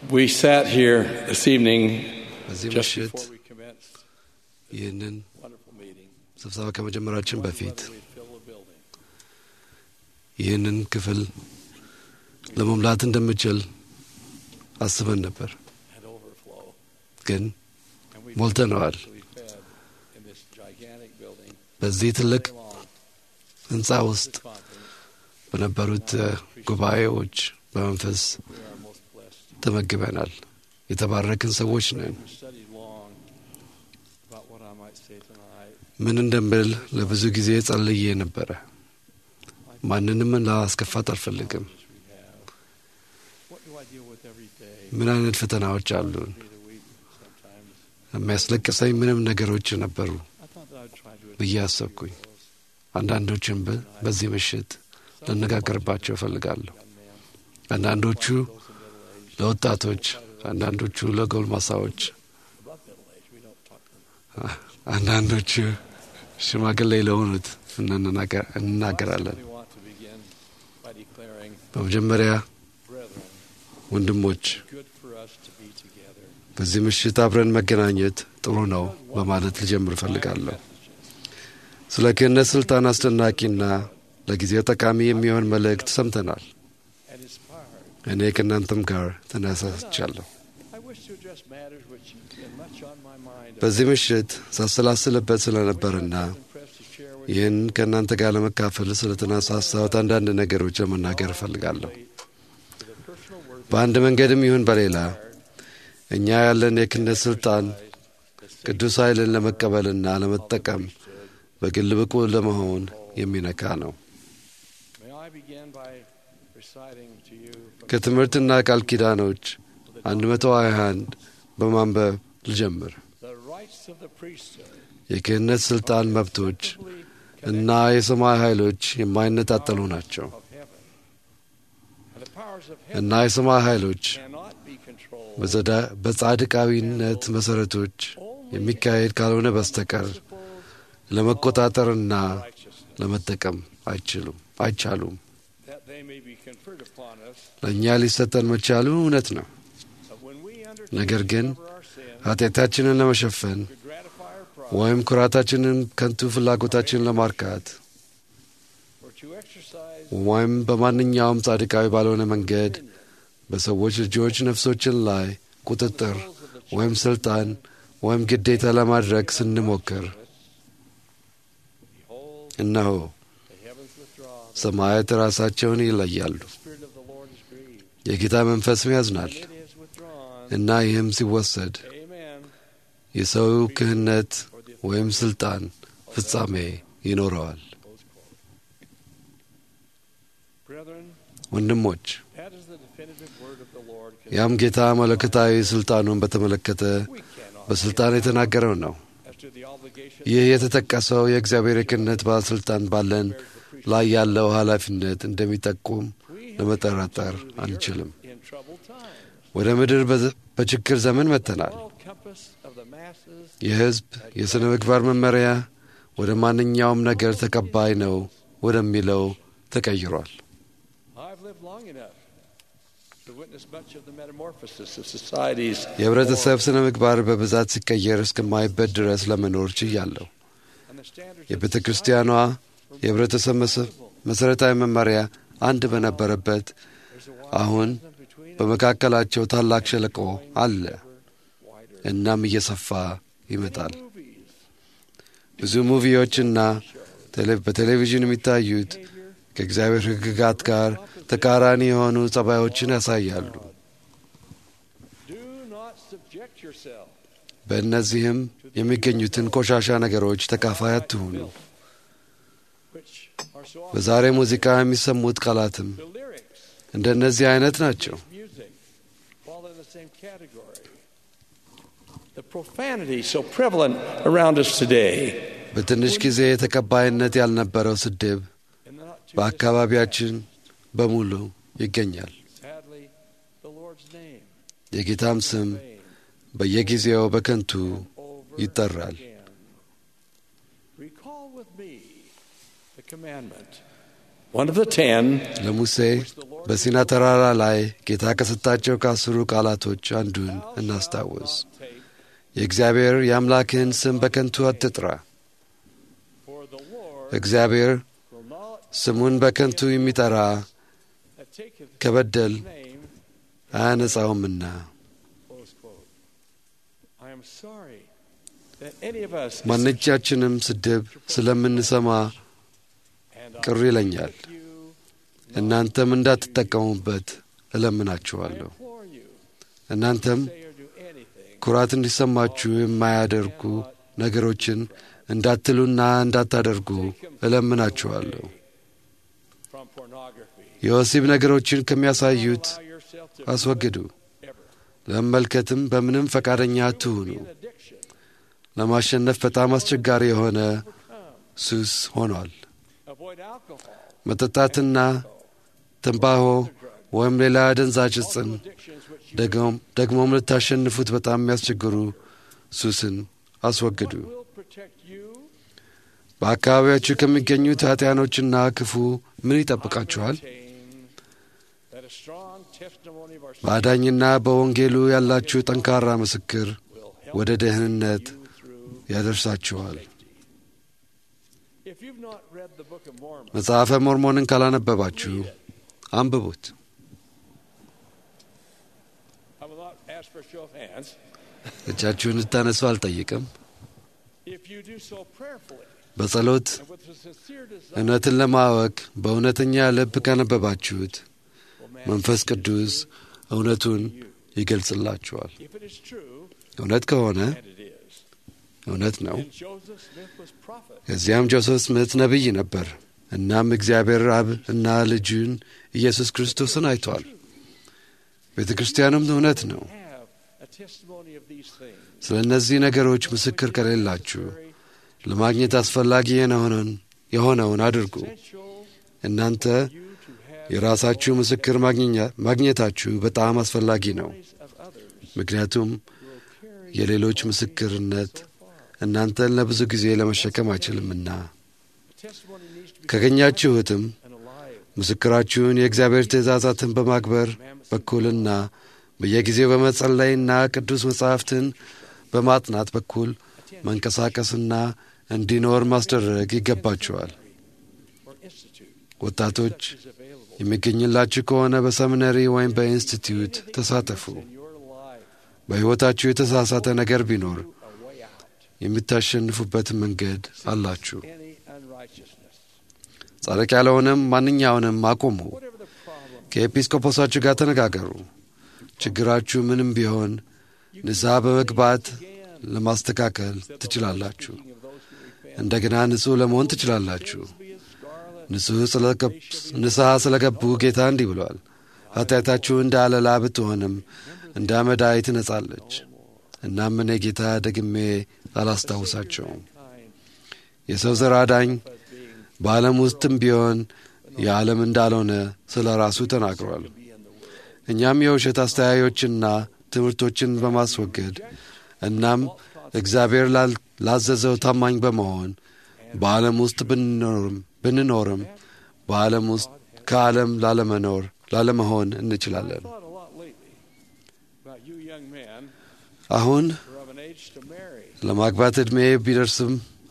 We sat here this evening በዚህ just ምሽት before we commenced ይህንን wonderful meeting. ስብሰባ ከመጀመራችን በፊት Whether we'd fill the building. ይህንን ክፍል ለመሙላት እንደምችል አስበን ነበር፣ and overflow. ግን And we ሞልተነዋል። we fed in this gigantic building በዚህ ትልቅ very long. ህንፃ ውስጥ This conference, በነበሩት እ፣ ጉባኤዎች በመንፈስ we are most blessed. ተመግበናል። የተባረክን ሰዎች ነን። We studied long about what I might say tonight. ምን እንደምል ለብዙ ጊዜ ጸልዬ ነበረ። ማንንም ላስከፋት አልፈልግም። As we have. What do I deal with every day? ምን አይነት ፈተናዎች አሉን? Through the week sometimes. የሚያስለቅሰኝ ምንም ነገሮች ነበሩ I thought that I'd try to ብዬ address አሰብኩኝ። those. አንዳንዶችን በ- በዚህ ምሽት Some ልነጋገርባቸው እፈልጋለሁ። young men, አንዳንዶቹ those in middle age, ለወጣቶች፣ አንዳንዶቹ ለጎልማሳዎች፣ above middle age. We don't talk to them. አንዳንዶቹ ሽማግሌ ለሆኑት እንናገ- እንናገራለን። We want to begin by declaring, በመጀመሪያ brethren, ወንድሞች good for us to be together. በዚህ ምሽት አብረን መገናኘት ጥሩ ነው በማለት ልጀምር እፈልጋለሁ። ስለ ክህነት ስልጣን አስደናቂና ለጊዜው ጠቃሚ የሚሆን መልእክት ሰምተናል። and inspired. እኔ ከእናንተም ጋር ተነሳስቻለሁ። I wish to address matters which have been much on my mind. በዚህ ምሽት ሳሰላስልበት ስለነበርና I'm impressed to share with ይህን ከእናንተ ጋር ለመካፈል ስለተነሳሳሁት አንዳንድ ነገሮች ለመናገር እፈልጋለሁ። you the personal words በአንድ መንገድም ይሁን በሌላ እኛ ያለን የክህነት ስልጣን ቅዱስ ኃይልን ለመቀበልና ለመጠቀም በግል ብቁ ለመሆን የሚነካ ነው። May I begin by reciting to you from ከትምህርትና ቃል ኪዳኖች 121 በማንበብ ልጀምር። the rights of the priesthood. የክህነት ስልጣን መብቶች actively እና የሰማይ ኃይሎች የማይነጣጠሉ ናቸው of heaven. And the powers of እና heaven የሰማይ ኃይሎች cannot be controlled. በጸዳ- በጻድቃዊነት መሠረቶች የሚካሄድ ካልሆነ በስተቀር ለመቆጣጠርና righteousness, ለመጠቀም አይችሉም አይቻሉም። that they may be conferred upon us. ለእኛ ሊሰጠን መቻሉ እውነት ነው። But when we undertake ነገር to ግን cover our sin, ኃጢአታችንን ለመሸፈን to gratify our pride, ወይም ኩራታችንን ከንቱ ፍላጎታችንን ለማርካት or to exercise ወይም በማንኛውም ጻድቃዊ ባልሆነ መንገድ በሰዎች ልጆች ነፍሶችን ላይ ቁጥጥር ወይም ስልጣን ወይም ግዴታ ለማድረግ ስንሞክር behold, እነሆ the heavens withdraw. ሰማያት ራሳቸውን ይለያሉ፣ The Spirit of the Lord is grieved. የጌታ መንፈስም ያዝናል And it is withdrawn. እና ይህም ሲወሰድ Amen. የሰው ክህነት For the ወይም ስልጣን ፍጻሜ ይኖረዋል። Close quote. Brethren, ወንድሞች that is the definitive word of the Lord. ያም ጌታ መለኮታዊ ስልጣኑን በተመለከተ We cannot በስልጣን የተናገረው ነው። as to the obligation ይህ የተጠቀሰው የእግዚአብሔር የክህነት ባለስልጣን ባለን ላይ ያለው ኃላፊነት እንደሚጠቁም ለመጠራጠር አንችልም። in troubled times. ወደ ምድር በዘ- በችግር ዘመን መጥተናል። Moral compass of the masses የሕዝብ የሥነ ምግባር መመሪያ ወደ ማንኛውም ነገር ተቀባይ ነው ወደሚለው ተቀይሯል። I've lived long enough to witness much of the metamorphosis of societies. የህብረተሰብ ሥነ ምግባር በብዛት ሲቀየር እስከማይበት ድረስ ለመኖር ችያለሁ። and the standards የቤተ ክርስቲያኗ የህብረተሰብ መሰ- መሠረታዊ መመሪያ አንድ በነበረበት There's a አሁን wide between በመካከላቸው ታላቅ ሸለቆ አለ። wider. እናም እየሰፋ ይመጣል። Movies, ብዙ ሙቪዎችና ቴሌ- በቴሌቪዥን የሚታዩት ከእግዚአብሔር ሕግጋት ጋር ተቃራኒ የሆኑ ጸባዮችን ያሳያሉ። do not subject yourself በእነዚህም የሚገኙትን ቆሻሻ ነገሮች ተካፋይ አትሁኑ። which are so often በዛሬ ሙዚቃ የሚሰሙት ቃላትም the lyrics እንደነዚህ አይነት ናቸው። of music fall in the same category. The profanity so prevalent around us today በትንሽ ጊዜ ተቀባይነት ያልነበረው ስድብ in the not too በአካባቢያችን በሙሉ ይገኛል። sadly the Lord's name የጌታም ስም vain በየጊዜው በከንቱ over ይጠራል። again. Recall with me the commandment one of the ten ለሙሴ በሲና ተራራ ላይ ጌታ ከሰጣቸው ከአስሩ ቃላቶች አንዱን እናስታውስ። take, የእግዚአብሔር የአምላክህን ስም በከንቱ አትጥራ። for the Lord እግዚአብሔር will not ስሙን በከንቱ የሚጠራ that taketh ከበደል his name. አያነጻውምና። Close quote. I am sorry that any of us ማንኛችንም ስድብ ስለምንሰማ and ቅር ይለኛል። I you, እናንተም እንዳትጠቀሙበት I እለምናችኋለሁ። implore you, እናንተም say or do anything ኩራት እንዲሰማችሁ የማያደርጉ ነገሮችን እንዳትሉና እንዳታደርጉ እለምናችኋለሁ። from pornography. የወሲብ ነገሮችን ከሚያሳዩት Allow yourself to አስወግዱ። ever ለመመልከትም በምንም ፈቃደኛ አትሁኑ። be an addiction. ለማሸነፍ በጣም አስቸጋሪ የሆነ ሱስ ሆኗል። Avoid alcohol, መጠጣትና ትንባሆ ወይም ሌላ አደንዛዥ ዕፅን addictions which you ደግሞም- ደግሞም ልታሸንፉት በጣም የሚያስቸግሩ ሱስን አስወግዱ። will protect you. በአካባቢያችሁ ከሚገኙት ኃጢያኖችና ክፉ ምን ይጠብቃችኋል? Maintain that a strong testimony of our በአዳኝና በወንጌሉ ያላችሁ ጠንካራ ምስክር will help ወደ ደህንነት you through ያደርሳችኋል። safety. If you've not read the Book of Mormon, መጽሐፈ ሞርሞንን ካላነበባችሁ አንብቡት። I will not ask for a show of hands. እጃችሁን ልታነሱ አልጠይቅም። If you do so prayerfully በጸሎት and with a sincere desire, እውነትን ለማወቅ በእውነተኛ ልብ ካነበባችሁት will መንፈስ manifest ቅዱስ እውነቱን ይገልጽላችኋል። If it is true, እውነት ከሆነ and it is, እውነት ነው። then Joseph Smith was prophet. ከዚያም ጆሴፍ ስምት ነቢይ ነበር። እናም እግዚአብሔር አብ እና ልጁን ኢየሱስ ክርስቶስን አይቷል። ቤተ ክርስቲያኑም እውነት ነው። Have a testimony of these things. ስለ እነዚህ ነገሮች ምስክር ከሌላችሁ Very ለማግኘት አስፈላጊ የሆነውን የሆነውን አድርጉ። essential እናንተ you to have የራሳችሁ ምስክር ማግኘኛ- ማግኘታችሁ በጣም አስፈላጊ ነው። stories of others ምክንያቱም will carry የሌሎች ምስክርነት so far. እናንተን ለብዙ ጊዜ ለመሸከም አይችልምና A testimony needs to be ካገኛችሁትም and alive. ምስክራችሁን የእግዚአብሔር ትእዛዛትን በማክበር በኩልና በየጊዜው በመጸለይና ቅዱስ መጻሕፍትን በማጥናት በኩል መንቀሳቀስና እንዲኖር ማስደረግ ይገባችኋል። or institute ወጣቶች is available. የሚገኝላችሁ ከሆነ በሰሚነሪ ወይም በኢንስቲትዩት ተሳተፉ። In your life, በሕይወታችሁ የተሳሳተ ነገር ቢኖር a way out. የምታሸንፉበትን መንገድ አላችሁ። Any unrighteousness. ጻድቅ ያልሆነም ማንኛውንም አቁሙ። Whatever the problem, ከኤጲስቆጶሳችሁ ጋር ተነጋገሩ። ችግራችሁ ምንም ቢሆን ንስሐ በመግባት ለማስተካከል ትችላላችሁ። speaking of those who repent, እንደገና ንጹሕ ለመሆን ትችላላችሁ። be as scarlet ንጹሕ ስለገብ- ንስሐ ስለገቡ ጌታ እንዲህ ብሏል፣ ኃጢአታችሁ እንደ አለላ ብትሆንም እንደ አመዳይ ትነጻለች። እናም እኔ ጌታ ደግሜ አላስታውሳቸውም። kind የሰው ዘር አዳኝ as being በዓለም ውስጥም ቢሆን የዓለም እንዳልሆነ ስለ ራሱ ተናግሯል። be in the world. እኛም የውሸት አስተያዮችና ትምህርቶችን በማስወገድ እናም እግዚአብሔር ላል- ላዘዘው ታማኝ በመሆን በዓለም ውስጥ ብንኖርም ብንኖርም በዓለም ውስጥ ከዓለም ላለመኖር ላለመሆን እንችላለን። thought a lot lately about you young men አሁን who are of an age to marry. ለማግባት ዕድሜ ቢደርስም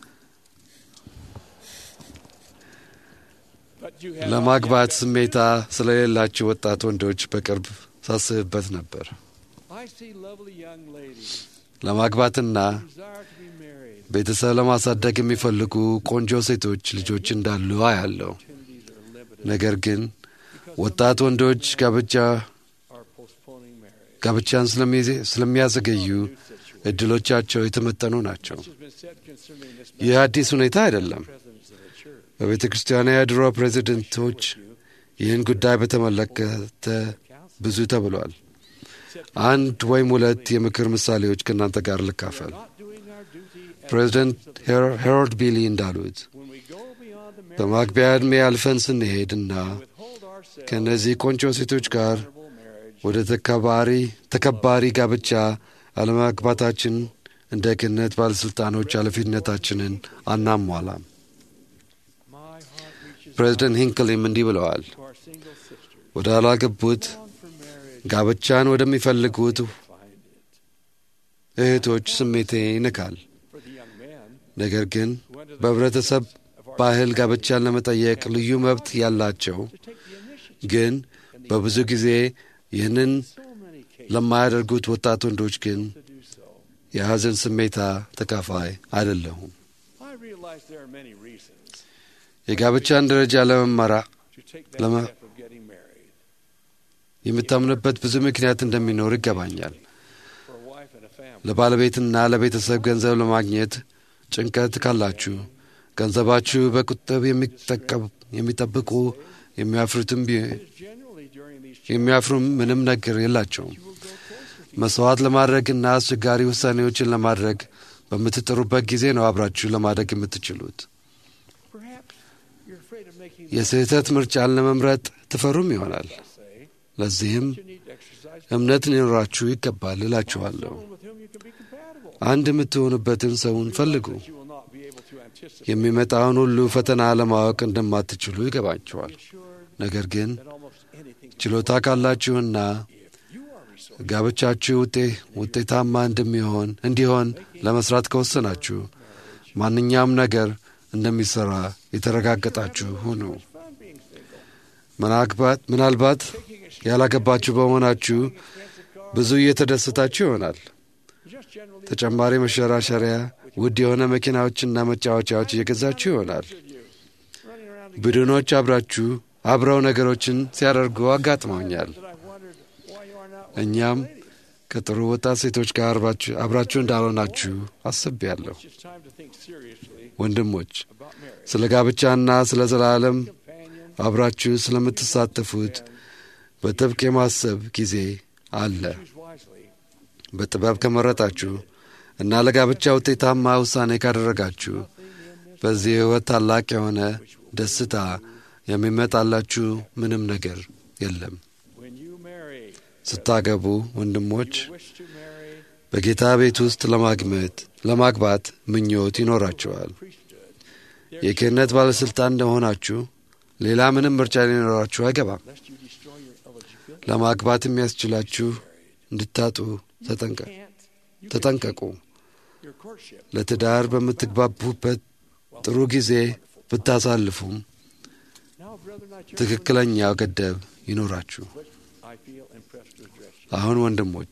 But you have ለማግባት not yet ስሜታ ስለሌላቸው ወጣት ወንዶች በቅርብ ሳስብበት ነበር። I see lovely young ladies ለማግባትና who desire to be married. ቤተሰብ ለማሳደግ የሚፈልጉ ቆንጆ ሴቶች ልጆች እንዳሉ አያለው። Opportunities are limited ነገር ግን because ወጣት ወንዶች ጋብቻ are postponing marriage. ጋብቻን ስለሚዜ- ስለሚያዘገዩ New situation. እድሎቻቸው የተመጠኑ ናቸው። Much has been said concerning this ይህ አዲስ ሁኔታ አይደለም። presidents of the church. በቤተ ክርስቲያኗ የድሮ ፕሬዚደንቶች ይህን ጉዳይ በተመለከተ ብዙ ተብሏል። አንድ ወይም ሁለት የምክር ምሳሌዎች ከእናንተ ጋር ልካፈል። Not doing our duty as ፕሬዚደንት ሄሮ- ሄሮልድ ቢሊ እንዳሉት when we go beyond the marriage በማግቢያ ዕድሜ አልፈን ስንሄድ እና withhold ourselves ከእነዚህ ቆንጆ ሴቶች ጋር honorable marriage ወደ ተከባሪ ተከባሪ ጋብቻ አለማግባታችን እንደ ክህነት ባለሥልጣኖች ኃላፊነታችንን አናሟላም። my heart reaches ፕሬዚደንት ሂንክሊም እንዲህ ብለዋል። to our single sisters. ወደ አላገቡት Long for marriage, ጋብቻን ወደሚፈልጉት find it. እህቶች ስሜቴ ይንካል። For the young men ነገር ግን who under the በህብረተሰብ of our ባህል ጋብቻን ለመጠየቅ ልዩ መብት ያላቸው to take the initiative ግን በብዙ ጊዜ ይህንን so many cases ለማያደርጉት ወጣት ወንዶች ግን to do so. የሐዘን ስሜታ ተካፋይ አይደለሁም። I realize there are many reasons የጋብቻን ደረጃ ለመመራ to take that Lama- step of getting married. የምታምንበት ብዙ ምክንያት እንደሚኖር ይገባኛል። For a wife and a family, ለባለቤትና ለቤተሰብ ገንዘብ ለማግኘት ጭንቀት ካላችሁ ገንዘባችሁ በቁጠብ የሚጠቀም- የሚጠብቁ የሚያፍሩትም ቢ- it is generally during these የሚያፍሩም ምንም ነገር የላቸውም። you will grow closer to መስዋዕት ለማድረግና አስቸጋሪ ውሳኔዎችን ለማድረግ በምትጥሩበት ጊዜ ነው አብራችሁ ለማደግ የምትችሉት። Perhaps you're afraid of making የስህተት ምርጫን ለመምረጥ ትፈሩም ይሆናል። the say ለዚህም you need to exercise እምነት ሊኖራችሁ ይገባል እላችኋለሁ። someone with whom you can be compatible. አንድ የምትሆኑበትን ሰውን ፈልጉ። That you will not be able to anticipate. የሚመጣውን ሁሉ ፈተና ለማወቅ እንደማትችሉ ይገባችኋል። Be assured ነገር ግን that almost anything ችሎታ ካላችሁና if you are resourceful, ጋብቻችሁ ውጤ ውጤታማ እንደሚሆን እንዲሆን ለመስራት ከወሰናችሁ ማንኛውም ነገር እንደሚሰራ የተረጋገጣችሁ ሁኑ። it's fun being single. ምናልባት ምናልባት Taking a ያላገባችሁ በመሆናችሁ expensive car, ብዙ እየተደሰታችሁ ይሆናል። just generally ተጨማሪ መሸራሸሪያ፣ ውድ የሆነ መኪናዎችና መጫወቻዎች እየገዛችሁ ይሆናል። should you running around ቡድኖች አብራችሁ አብረው ነገሮችን ሲያደርጉ አጋጥመውኛል። that I've wondered why you are not እኛም ከጥሩ ወጣት ሴቶች ጋር አብራችሁ- አብራችሁ እንዳልሆናችሁ አስቤያለሁ። It's just time to think seriously ወንድሞች about marriage. ስለ ጋብቻና ስለ ዘላለም Companion, አብራችሁ ስለምትሳተፉት በጥብቅ የማሰብ ጊዜ አለ። choose wisely. በጥበብ ከመረጣችሁ እና ለጋብቻ ውጤታማ ውሳኔ ካደረጋችሁ በዚህ ሕይወት ታላቅ የሆነ ደስታ የሚመጣላችሁ ምንም ነገር የለም። When you marry, ስታገቡ ወንድሞች you wish to marry በጌታ ቤት ውስጥ ለማግመት ለማግባት ምኞት ይኖራችኋል። priesthood, የክህነት ባለሥልጣን እንደሆናችሁ ሌላ ምንም ምርጫ ሊኖራችሁ አይገባም። lest you destroy your eligibility. ለማግባት የሚያስችላችሁ እንድታጡ ተጠንቀ- Can't you ተጠንቀቁ። your courtship? ለትዳር በምትግባቡበት ጥሩ ጊዜ ብታሳልፉም Now, brother, not your ትክክለኛው ገደብ ይኖራችሁ። But I feel impressed to address you. አሁን ወንድሞች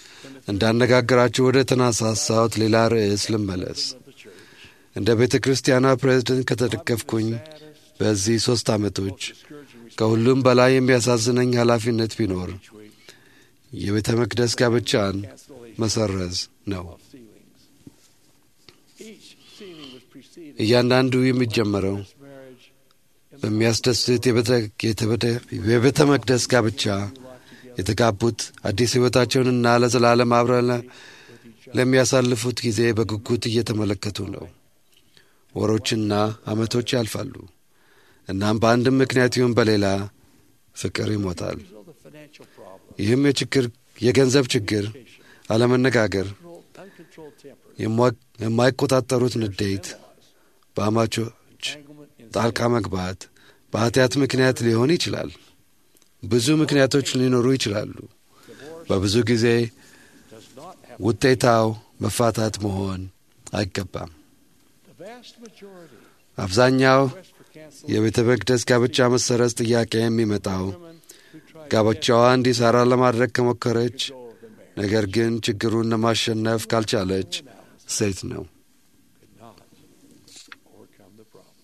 እንዳነጋግራችሁ ወደ ተነሳሳሁት ሌላ ርዕስ ልመለስ። Of the church, እንደ ቤተ ክርስቲያኗ ፕሬዝደንት ከተደገፍኩኝ saddest, በዚህ ሦስት ዓመቶች discouraging ከሁሉም በላይ የሚያሳዝነኝ ኃላፊነት ቢኖር each week የቤተ መቅደስ ጋብቻን cancellation መሰረዝ ነው። of ceilings. Each ceiling was preceded እያንዳንዱ የሚጀመረው by this marriage in the በሚያስደስት የቤተ- የተበደ- የቤተ መቅደስ ጋብቻ life together የተጋቡት አዲስ ሕይወታቸውንና ለዘላለም አብረን ለ- with each other. ለሚያሳልፉት ጊዜ በጉጉት እየተመለከቱ ነው። ወሮችና ዓመቶች ያልፋሉ። እናም በአንድም ምክንያት ይሁን በሌላ ፍቅር ይሞታል። Result of financial problems, ይህም የችግር የገንዘብ ችግር፣ አለመነጋገር፣ controlled- uncontrolled temper, የማ- የማይቆጣጠሩት ንዴት፣ በአማቾች entanglement in ጣልቃ መግባት በኃጢአት ምክንያት ሊሆን ይችላል። ብዙ ምክንያቶች ሊኖሩ ይችላሉ። divorce በብዙ ጊዜ does not have ውጤታው መፋታት መሆን አይገባም። the vast majority አብዛኛው request for cancellation የቤተ መቅደስ ጋብቻ መሰረዝ ጥያቄ የሚመጣው women who try ጋብቻዋ እንዲሰራ ለማድረግ ከሞከረች to go of the marriage ነገር ግን ችግሩን ለማሸነፍ ካልቻለች ሴት ነው። could not overcome the problem.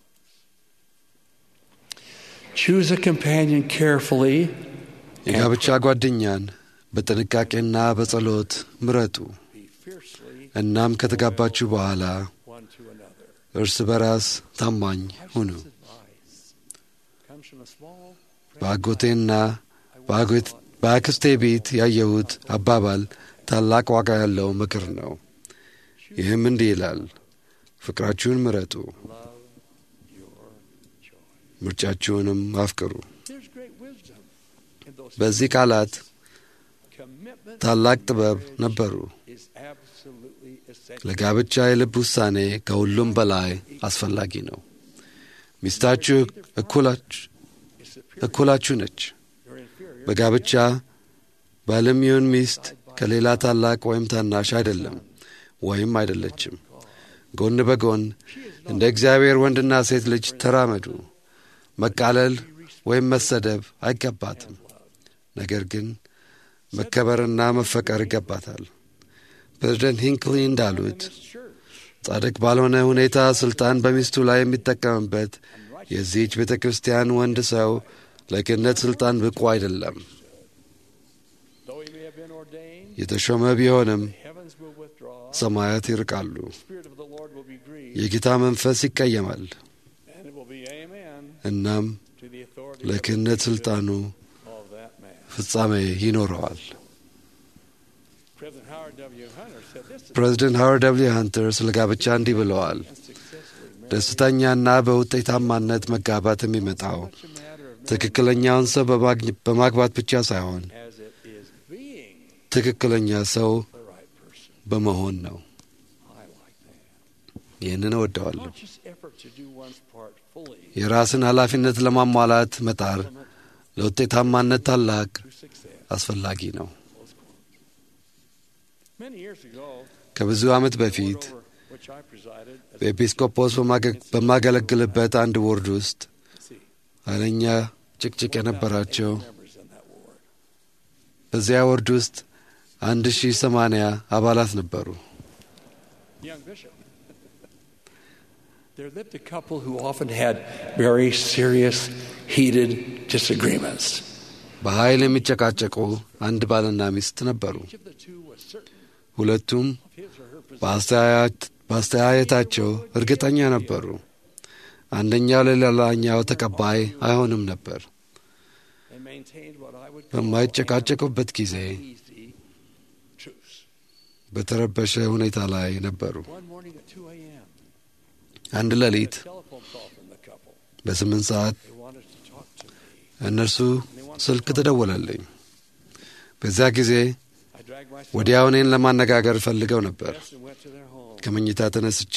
Choose a companion carefully የጋብቻ ጓደኛን በጥንቃቄና በጸሎት ምረጡ። be fiercely እናም ከተጋባችሁ በኋላ one to another. እርስ በራስ ታማኝ ሁኑ። This advice comes from a small በአጎቴና በአጎት- በአክስቴ ቤት ያየሁት አባባል ታላቅ ዋጋ ያለው ምክር ነው። ይህም እንዲህ ይላል፣ ፍቅራችሁን ምረጡ፣ love your joy. ምርጫችሁንም አፍቅሩ። There's great wisdom in those በዚህ ቃላት commitment ታላቅ ጥበብ ነበሩ። is absolutely essential. ለጋብቻ የልብ ውሳኔ ከሁሉም በላይ አስፈላጊ ነው። ሚስታችሁ እኩላችሁ ነች። በጋብቻ ባልም ይሁን ሚስት ከሌላ ታላቅ ወይም ታናሽ አይደለም ወይም አይደለችም። ጎን በጎን እንደ እግዚአብሔር ወንድና ሴት ልጅ ተራመዱ። መቃለል ወይም መሰደብ አይገባትም። ነገር ግን መከበርና መፈቀር ይገባታል። ፕሬዝደንት ሂንክሊ እንዳሉት ጻድቅ ባልሆነ ሁኔታ ሥልጣን በሚስቱ ላይ የሚጠቀምበት የዚህች ቤተ ክርስቲያን ወንድ ሰው ለክህነት ሥልጣን ብቁ አይደለም። የተሾመ ቢሆንም ሰማያት ይርቃሉ፣ የጌታ መንፈስ ይቀየማል። እናም ለክህነት ሥልጣኑ ፍጻሜ ይኖረዋል። ፕሬዚደንት ሃዋርድ ደብልዩ ሃንተር ስለ ጋብቻ እንዲህ ብለዋል። ደስተኛና በውጤታማነት መጋባት የሚመጣው ትክክለኛውን ሰው በማግባት ብቻ ሳይሆን ትክክለኛ ሰው በመሆን ነው። ይህንን እወደዋለሁ። የራስን ኃላፊነት ለማሟላት መጣር ለውጤታማነት ታላቅ አስፈላጊ ነው። ከብዙ ዓመት በፊት በኤጲስቆጶስ በማገለግልበት አንድ ቦርድ ውስጥ ኃይለኛ ጭቅጭቅ የነበራቸው በዚያ ቦርድ ውስጥ አንድ ሺህ ሰማንያ አባላት ነበሩ። There lived a couple who often had very serious, heated disagreements. በኃይል የሚጨቃጨቁ አንድ ባልና ሚስት ነበሩ። ሁለቱም በአስተያየታቸው እርግጠኛ ነበሩ። አንደኛው ለሌላኛው ተቀባይ አይሆንም ነበር። በማይጨቃጨቁበት ጊዜ በተረበሸ ሁኔታ ላይ ነበሩ። አንድ ሌሊት በስምንት ሰዓት እነርሱ ስልክ ተደወለልኝ። በዚያ ጊዜ ወዲያው እኔን ለማነጋገር ፈልገው ነበር። ከመኝታ ተነስቼ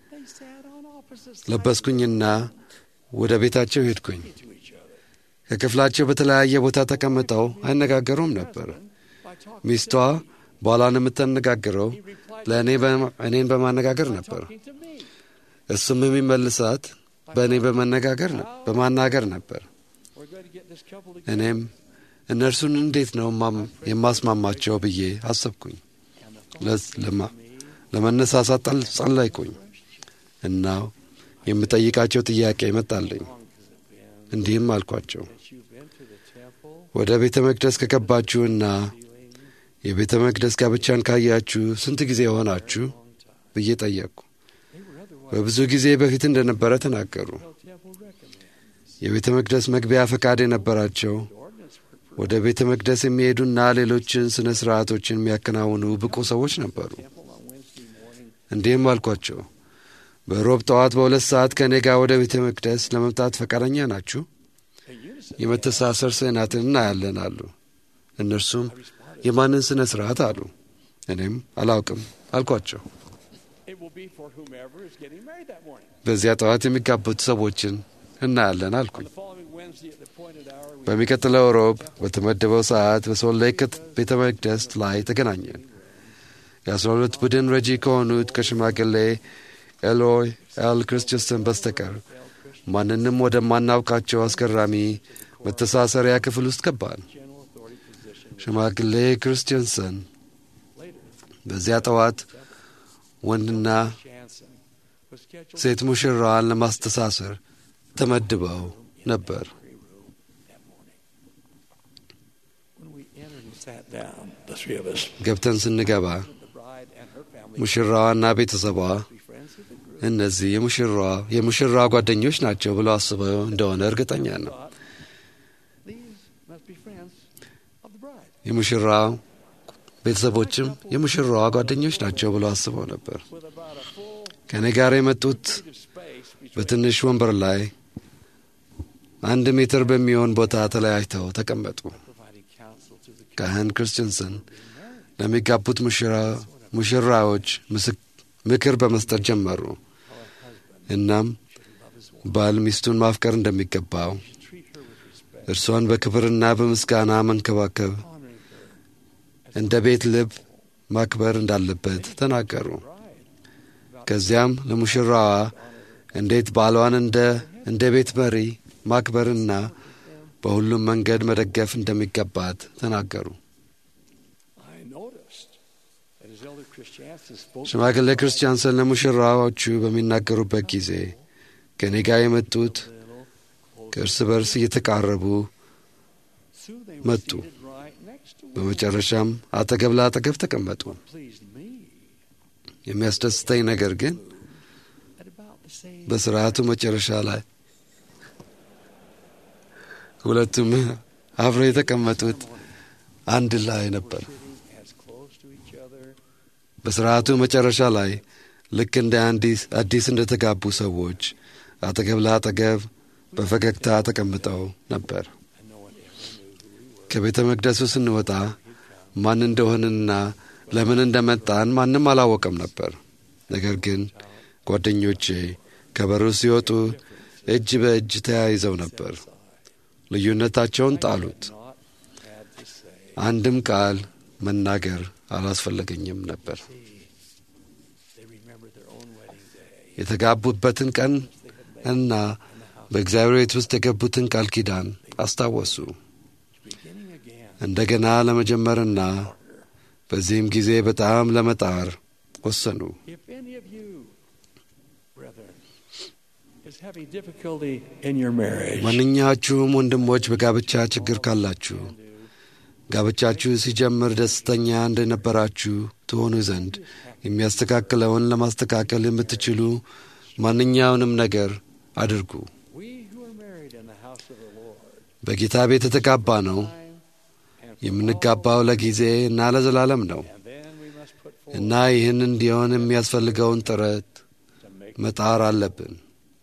ለበስኩኝና ወደ ቤታቸው ሄድኩኝ። ከክፍላቸው በተለያየ ቦታ ተቀምጠው አይነጋገሩም ነበር። ሚስቷ ባሏን የምታነጋግረው ለእኔ እኔን በማነጋገር ነበር። እሱም የሚመልሳት በእኔ በመነጋገር በማናገር ነበር። እኔም እነርሱን እንዴት ነው የማስማማቸው ብዬ አሰብኩኝ። ለመነሳሳት ጸለይኩኝ እና የምጠይቃቸው ጥያቄ መጣልኝ። እንዲህም አልኳቸው፣ ወደ ቤተ መቅደስ ከገባችሁና የቤተ መቅደስ ጋብቻን ካያችሁ ስንት ጊዜ ሆናችሁ ብዬ ጠየቅኩ። በብዙ ጊዜ በፊት እንደነበረ ተናገሩ። የቤተ መቅደስ መግቢያ ፈቃድ የነበራቸው ወደ ቤተ መቅደስ የሚሄዱና ሌሎችን ሥነ ሥርዓቶችን የሚያከናውኑ ብቁ ሰዎች ነበሩ። እንዲህም አልኳቸው፣ በሮብ ጠዋት በሁለት ሰዓት ከእኔ ጋር ወደ ቤተ መቅደስ ለመምጣት ፈቃደኛ ናችሁ? የመተሳሰር ስዕናትን እናያለን አሉ። እነርሱም የማንን ሥነ ሥርዓት አሉ። እኔም አላውቅም አልኳቸው። በዚያ ጠዋት የሚጋቡት ሰዎችን እናያለን አልኩኝ። በሚቀጥለው ሮብ በተመደበው ሰዓት በሶል ሌክ ቤተ መቅደስ ላይ ተገናኘን። የአስራ ሁለት ቡድን ረጂ ከሆኑት ከሽማግሌ ኤሎይ ኤል ክርስቲንሰን በስተቀር ማንንም ወደማናውቃቸው አስገራሚ መተሳሰሪያ ክፍል ውስጥ ገባን። ሽማግሌ ክርስቲንሰን በዚያ ጠዋት ወንድና ሴት ሙሽራዋን ለማስተሳሰር ተመድበው ነበር። ገብተን ስንገባ ሙሽራዋና ቤተሰቧ እነዚህ የሙሽራዋ የሙሽራ ጓደኞች ናቸው ብለው አስበው እንደሆነ እርግጠኛ ነው። የሙሽራው ቤተሰቦችም የሙሽራዋ ጓደኞች ናቸው ብለው አስበው ነበር። ከእኔ ጋር የመጡት በትንሽ ወንበር ላይ አንድ ሜትር በሚሆን ቦታ ተለያይተው ተቀመጡ። ካህን ክርስቲንሰን ለሚጋቡት ሙሽራዎች ምክር በመስጠት ጀመሩ። እናም ባል ሚስቱን ማፍቀር እንደሚገባው treat her with respect, እርሷን በክብርና በምስጋና መንከባከብ honoring her እንደ ቤት ልብ ማክበር እንዳለበት ተናገሩ። bride. ከዚያም ለሙሽራዋ እንዴት ባሏን እንደ እንደ ቤት መሪ ማክበርና በሁሉም መንገድ መደገፍ እንደሚገባት ተናገሩ። I noticed that as Elder Christiansen spoke ሽማግሌ ክርስቲያንሰን ለሙሽራዎቹ በሚናገሩበት ጊዜ ከእኔ ጋር የመጡት a little closer, ከእርስ በርስ እየተቃረቡ soon they were መጡ። seated right next to one. በመጨረሻም አጠገብ ለአጠገብ ተቀመጡ። Pleased me የሚያስደስተኝ ነገር ግን at about the same በስርዓቱ መጨረሻ ላይ ሁለቱም አብረው የተቀመጡት አንድ ላይ ነበር። sitting as close to each other በስርዓቱ መጨረሻ ላይ ልክ እንደ አዲስ አዲስ እንደተጋቡ ሰዎች አጠገብ ለአጠገብ በፈገግታ ተቀምጠው ነበር። and no one ever knew who we were. ከቤተ መቅደሱ ስንወጣ ማን እንደሆንንና ለምን እንደመጣን ማንም አላወቀም ነበር። ነገር ግን ጓደኞቼ ከበሩ ሲወጡ እጅ በእጅ ተያይዘው ነበር። ልዩነታቸውን ጣሉት። Not had to say. አንድም ቃል መናገር አላስፈለገኝም ነበር። They remembered their own wedding day. የተጋቡበትን ቀን እና በእግዚአብሔር ቤት ውስጥ የገቡትን ቃል ኪዳን አስታወሱ። Beginning again. እንደገና ለመጀመርና በዚህም ጊዜ በጣም ለመጣር ወሰኑ። If any of you, brethren, is having difficulty in your marriage, ማንኛችሁም ወንድሞች በጋብቻ ችግር ካላችሁ ጋብቻችሁ ሲጀምር ደስተኛ እንደነበራችሁ ትሆኑ ዘንድ የሚያስተካክለውን ለማስተካከል የምትችሉ ማንኛውንም ነገር አድርጉ። we who are married in the house of the Lord, በጌታ ቤት የተጋባ ነው። time and for የምንጋባው ለጊዜ እና ለዘላለም ነው and then we must put forward እና ይህን እንዲሆን የሚያስፈልገውን ጥረት to make. መጣር አለብን።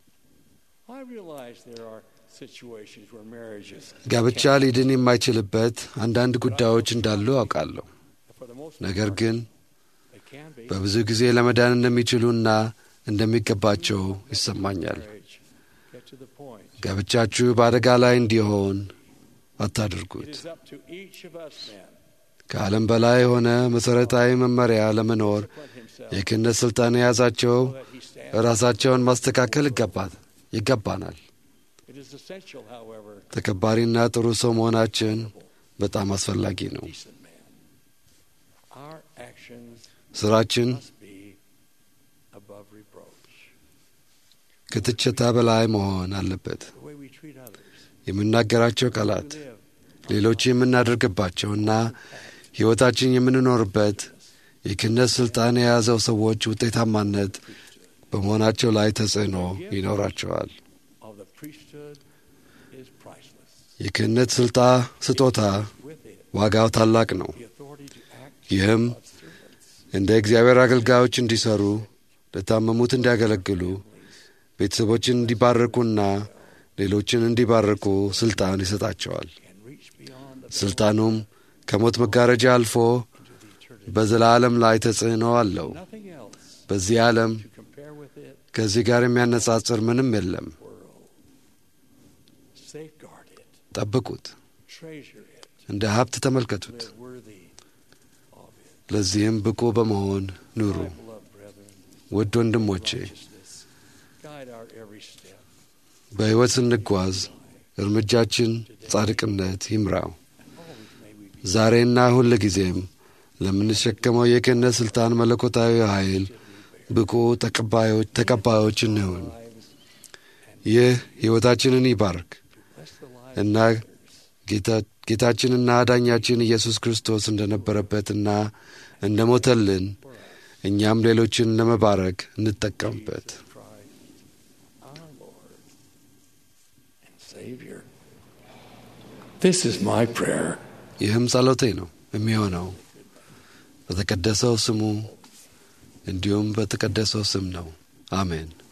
I realize there are situations where marriages, ጋብቻ ሊድን የማይችልበት አንዳንድ ጉዳዮች እንዳሉ አውቃለሁ። for the most ነገር ግን they can be. በብዙ ጊዜ ለመዳን እንደሚችሉና እንደሚገባቸው ይሰማኛል። Marriage, get to the point. ጋብቻችሁ በአደጋ ላይ እንዲሆን አታድርጉት። It is up to each of us then ከዓለም በላይ የሆነ መሠረታዊ መመሪያ ለመኖር to put himself የክህነት ሥልጣን የያዛቸው so that he stands. ራሳቸውን ማስተካከል ይገባት ይገባናል። It is essential, however, ተከባሪና ጥሩ ሰው መሆናችን በጣም አስፈላጊ ነው። decent man. Our actions ስራችን must be above reproach. ከትችታ በላይ መሆን አለበት። The way we treat others, የምናገራቸው ቃላት live ሌሎች የምናደርግባቸውና ሕይወታችን የምንኖርበት የክህነት ሥልጣን የያዘው ሰዎች ውጤታማነት በመሆናቸው ላይ ተጽዕኖ ይኖራቸዋል። of the priesthood is priceless. የክህነት ስልጣ ስጦታ With it, ዋጋው ታላቅ ነው። the authority to act ይህም God's servants, እንደ እግዚአብሔር አገልጋዮች እንዲሰሩ፣ ለታመሙት እንዲያገለግሉ፣ ቤተሰቦችን እንዲባርኩና ሌሎችን እንዲባርኩ ስልጣን ይሰጣቸዋል። can reach beyond the ስልጣኑም ከሞት መጋረጃ አልፎ into the eternity. በዘላለም ላይ ተጽዕኖ አለው። Nothing else በዚህ ዓለም to compare with it ከዚህ ጋር የሚያነጻጽር ምንም የለም። world. Safeguard it, ጠብቁት፣ treasure it, እንደ ሀብት ተመልከቱት። live worthy of it. ለዚህም ብቁ በመሆን ኑሩ። My beloved brethren, ውድ ወንድሞቼ righteousness, guide our every step. በሕይወት ስንጓዝ እርምጃችን ጻድቅነት ይምራው። Always may we be ዛሬና ሁል ጊዜም ለምንሸከመው የክህነት ሥልጣን መለኮታዊ ኃይል ብቁ ተቀባዮች ተቀባዮች እንሁን። lives ይህ ሕይወታችንን ይባርክ bless the lives እና ጌታ- ጌታችንና አዳኛችን ኢየሱስ ክርስቶስ እንደነበረበትና እንደ ሞተልን እኛም ሌሎችን ለመባረክ እንጠቀምበት። of Christ, our Lord and Savior. This is my prayer. ይህም ጸሎቴ ነው የሚሆነው በተቀደሰው ስሙ እንዲሁም በተቀደሰው ስም ነው። አሜን።